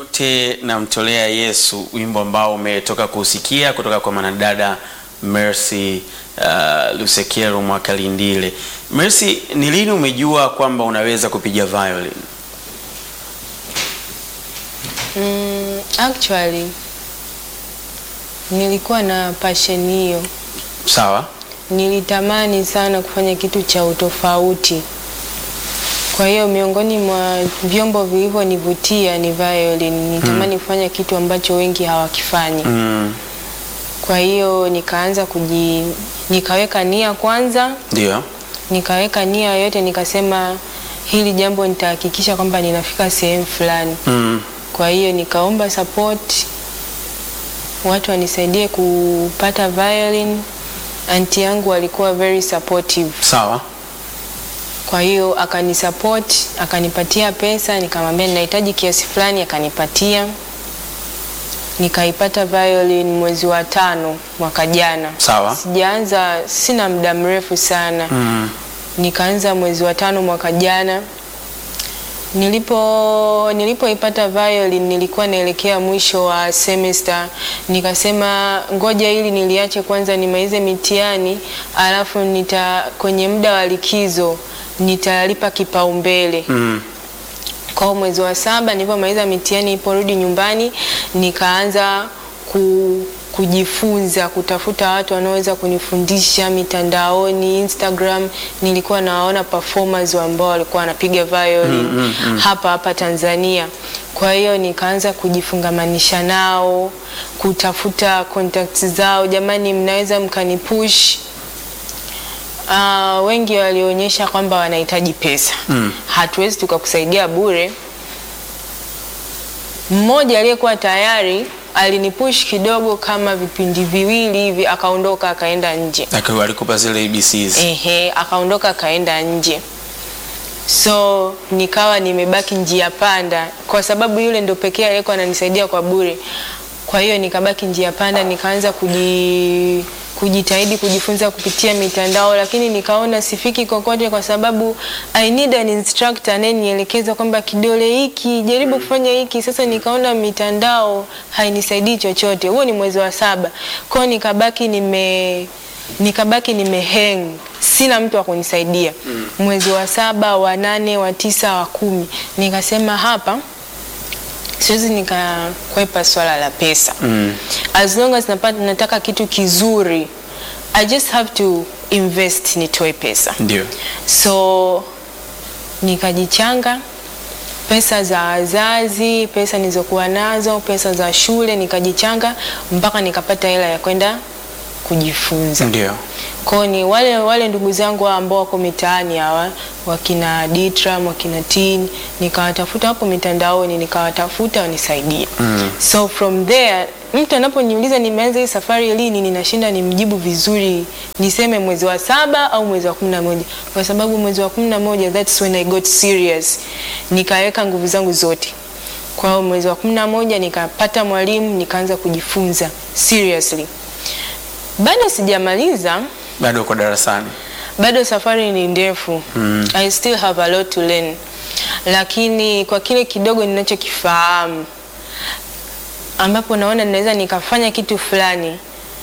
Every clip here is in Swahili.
yote namtolea Yesu, wimbo ambao umetoka kusikia kutoka kwa mwanadada Mercy uh, Lusekero Mwakalindile. Mercy, ni lini umejua kwamba unaweza kupiga violin? Mm, actually nilikuwa na passion hiyo, Sawa. nilitamani sana kufanya kitu cha utofauti. Kwa hiyo miongoni mwa vyombo vilivyonivutia ni violin. Nitamani kufanya kitu ambacho wengi hawakifanyi. Mm, Kwa hiyo nikaanza kuji, nikaweka nia kwanza, ndio. nikaweka nia yote, nikasema hili jambo nitahakikisha kwamba ninafika sehemu fulani. Mm, Kwa hiyo nikaomba support, watu wanisaidie kupata violin. Anti yangu alikuwa very supportive, sawa. kwa hiyo akanisupport, akanipatia pesa, nikamwambia ninahitaji kiasi fulani, akanipatia. Nikaipata violin mwezi wa tano mwaka jana. Sawa. Sijaanza, sina muda mrefu sana Mm, nikaanza mwezi wa tano mwaka jana. Nilipo nilipoipata violin nilikuwa naelekea mwisho wa semester, nikasema ngoja ili niliache kwanza nimalize mitihani, alafu nita kwenye muda wa likizo nitalipa kipaumbele. mm, Kwa hiyo mwezi wa saba nilipomaliza mitihani, niliporudi nyumbani nikaanza ku, kujifunza kutafuta watu wanaoweza kunifundisha mitandaoni. Instagram nilikuwa nawaona performers ambao walikuwa wanapiga violin hapa hapa Tanzania. Kwa hiyo nikaanza kujifungamanisha nao, kutafuta contacts zao, jamani, mnaweza mkanipush Uh, wengi walionyesha kwamba wanahitaji pesa Mm. hatuwezi tukakusaidia bure. Mmoja aliyekuwa tayari alinipush kidogo kama vipindi viwili hivi, akaondoka akaenda nje. Akiwa alikupa zile ABCs. Ehe, akaondoka akaenda nje, so nikawa nimebaki njia panda, kwa sababu yule ndo pekee aliyekuwa ananisaidia kwa bure. Kwa hiyo nikabaki njia panda, nikaanza kuji kujitahidi kujifunza kupitia mitandao, lakini nikaona sifiki kokote, kwa sababu I need an instructor anayenielekeza kwamba kidole hiki jaribu kufanya hiki. Sasa nikaona mitandao hainisaidii chochote. Huo ni mwezi wa saba, kwa hiyo nikabaki nime nikabaki nimehang, sina mtu wa kunisaidia. Mwezi wa saba, wa nane, wa tisa, wa kumi, nikasema hapa siwezi nikakwepa swala la pesa Mm. as long as napata, nataka kitu kizuri I just have to invest nitoe pesa Ndio. so nikajichanga pesa za wazazi, pesa nilizokuwa nazo, pesa za shule, nikajichanga mpaka nikapata hela ya kwenda kujifunza. Ndio. Kwa ni wale wale ndugu zangu hawa ambao wako mitaani hawa wakina Ditram, wakina Tin, nikawatafuta hapo mitandaoni, nikawatafuta wanisaidie. Mm. So from there mtu anaponiuliza nimeanza hii safari lini, ninashinda nimjibu vizuri, niseme mwezi wa saba au mwezi wa kumi na moja kwa sababu mwezi wa kumi na moja that's when I got serious, nikaweka nguvu zangu zote. Kwa hiyo mwezi wa kumi na moja nikapata mwalimu, nikaanza kujifunza seriously. Bado sijamaliza, Bado uko darasani. bado safari ni ndefu Mm. I still have a lot to learn, lakini kwa kile kidogo ninachokifahamu ambapo naona ninaweza nikafanya kitu fulani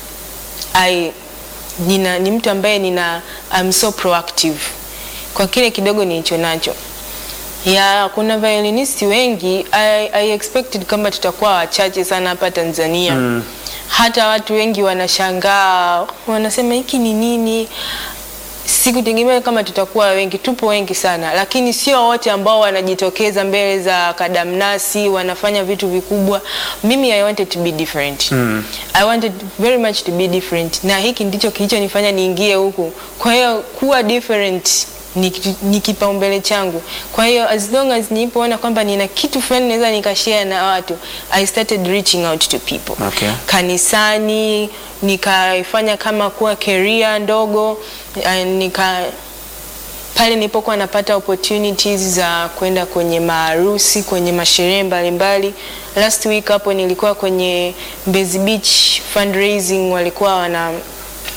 I, nina, ni mtu ambaye nina I'm so proactive kwa kile kidogo nilicho nacho ya kuna violinisti wengi I, I expected kwamba tutakuwa wachache sana hapa Tanzania Mm. hata watu wengi wanashangaa wanasema hiki ni nini sikutegemea kama tutakuwa wengi tupo wengi sana lakini sio wote ambao wanajitokeza mbele za kadamnasi wanafanya vitu vikubwa mimi i wanted to be different Mm. i wanted very much to be different na hiki ndicho kilichonifanya niingie huku kwa hiyo kuwa different ni, kitu- ni kipaumbele changu kwa hiyo as long as nilipoona kwamba nina kitu fulani naweza nikashare na watu i started reaching out to people Okay. kanisani nikaifanya kama kuwa career ndogo eh, nika pale nilipokuwa napata opportunities za kwenda kwenye maharusi kwenye masherehe mbalimbali last week hapo nilikuwa kwenye Mbezi Beach fundraising walikuwa wana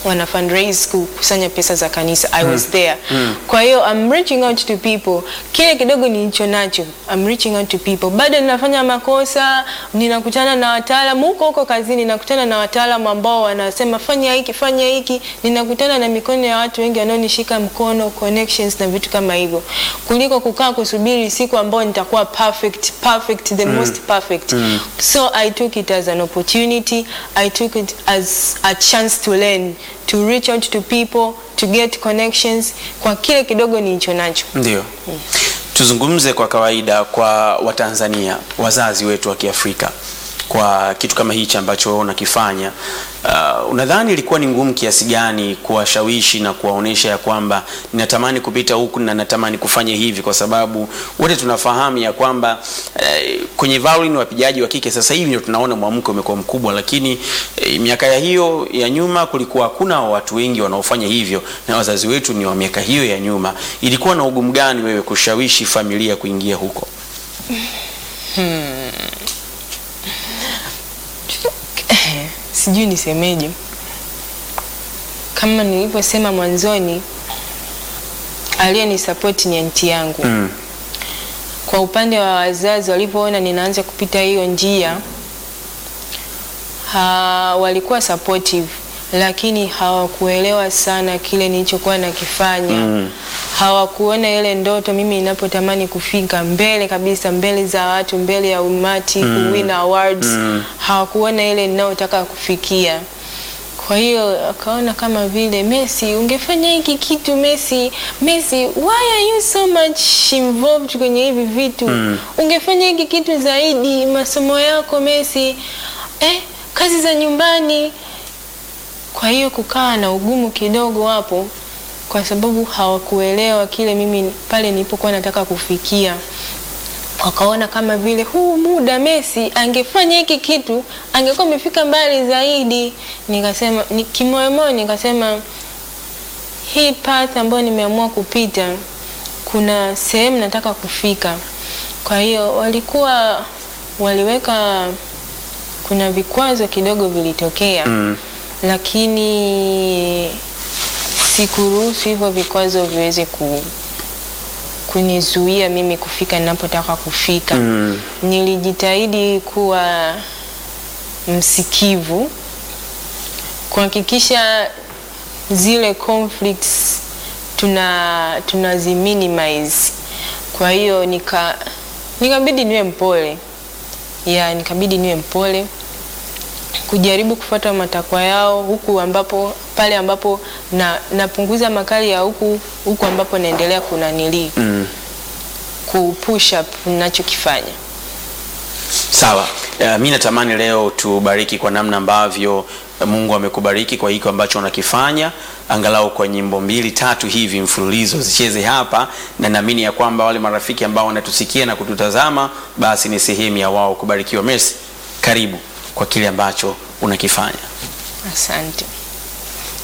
wana fundraise kukusanya pesa za kanisa I was there kwa hiyo I'm reaching out to people kile kidogo nilicho nacho I'm reaching out to people bado ninafanya makosa ninakutana na wataalamu huko huko kazini nakutana na wataalamu ambao wanasema fanya hiki fanya hiki ninakutana na mikono ya watu wengi wanaonishika mkono connections na vitu kama hivyo kuliko kukaa kusubiri siku ambayo nitakuwa perfect perfect the most perfect so I took it as an opportunity I took it as a chance to learn to reach out to people to get connections kwa kile kidogo nilicho nacho Ndio. Tuzungumze kwa kawaida kwa Watanzania, wazazi wetu wa Kiafrika, kwa kitu kama hichi ambacho wewe unakifanya. Uh, unadhani ilikuwa ni ngumu kiasi gani kuwashawishi na kuwaonesha ya kwamba ninatamani kupita huku na natamani kufanya hivi, kwa sababu wote tunafahamu ya kwamba eh, kwenye violin wapigaji wa kike sasa hivi ndio tunaona mwamko umekuwa mkubwa, lakini eh, miaka ya hiyo ya nyuma kulikuwa hakuna watu wengi wanaofanya hivyo, na wazazi wetu ni wa miaka hiyo ya nyuma. Ilikuwa na ugumu gani wewe kushawishi familia kuingia huko? sijui nisemeje kama nilivyosema mwanzoni aliyenisapoti ni anti yangu Mm. kwa upande wa wazazi walivyoona ninaanza kupita hiyo njia ha, walikuwa supportive lakini hawakuelewa sana kile nilichokuwa nakifanya Mm. hawakuona ile ndoto mimi inapotamani kufika mbele kabisa mbele za watu mbele ya umati kuwin awards hawakuona ile ninayotaka kufikia kwa hiyo akaona kama vile Messi ungefanya hiki kitu Messi Messi why are you so much involved kwenye hivi vitu ungefanya hiki kitu zaidi masomo yako Messi eh, kazi za nyumbani kwa hiyo kukaa na ugumu kidogo hapo kwa sababu hawakuelewa kile mimi pale nilipokuwa nataka kufikia wakaona kama vile huu muda Messi angefanya hiki kitu angekuwa amefika mbali zaidi. Nikasema ni kimoyomoyo, nikasema hii path ambayo nimeamua kupita, kuna sehemu nataka kufika. Kwa hiyo walikuwa waliweka, kuna vikwazo kidogo vilitokea Mm. lakini sikuruhusu hivyo vikwazo viweze ku, kunizuia mimi kufika ninapotaka kufika. Mm. Nilijitahidi kuwa msikivu, kuhakikisha zile conflicts tuna tunazi minimize. Kwa hiyo nika nikabidi niwe mpole ya nikabidi niwe mpole kujaribu kufuata matakwa yao huku ambapo pale ambapo na napunguza makali ya huku huku ambapo naendelea kunanili Mm. ku push up ninachokifanya. Sawa. Uh, mi natamani leo tubariki kwa namna ambavyo Mungu amekubariki kwa hiko ambacho unakifanya, angalau kwa nyimbo mbili tatu hivi mfululizo zicheze hapa, na naamini ya kwamba wale marafiki ambao wanatusikia na kututazama, basi ni sehemu ya wao kubarikiwa. Mercy, karibu kwa kile ambacho unakifanya. Asante.